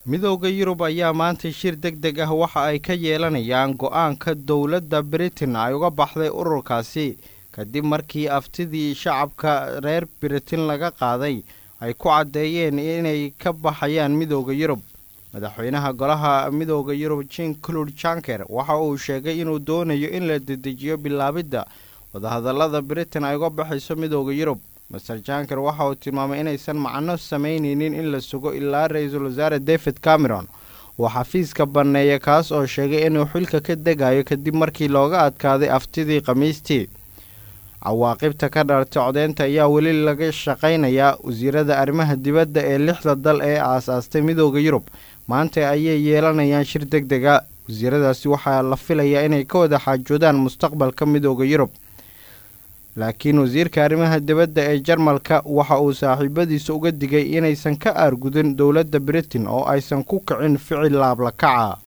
midooda yurub ayaa maanta shir deg deg ah waxa ay ka yeelanayaan go-aanka dowladda britain ay uga baxday ururkaasi kadib markii aftidii shacabka reer britain laga qaaday ay ku caddeeyeen inay ka baxayaan midooda yurub madaxweynaha golaha midooda yurub jen clud janker waxa uu sheegay inuu doonayo in la dedejiyo bilaabidda wadahadallada britain ay uga baxayso midooda yurub master janker waxa uu tilmaamay inaysan macno samaynaynin in la sugo ilaa ra-iisul wasaare david cameron uu xafiiska banneeya kaas oo sheegay inuu xilka ka degayo kadib markii looga adkaaday aftidii khamiistii cawaaqibta ka dhalatay codeynta ayaa weli laga shaqaynayaa wasiirada arrimaha dibadda ee lixda dal ee aasaastay midooda yurub maanta ayay yeelanayaan shir deg dega wasiiradaasi waxaa la filayaa inay ka wada xaajoodaan mustaqbalka midooda yurub laakiin wasiirka arrimaha dibadda ee jarmalka waxa uu saaxiibadiisa uga digay inaysan ka aargudin dowladda britain oo aysan ku kicin ficil laablakaca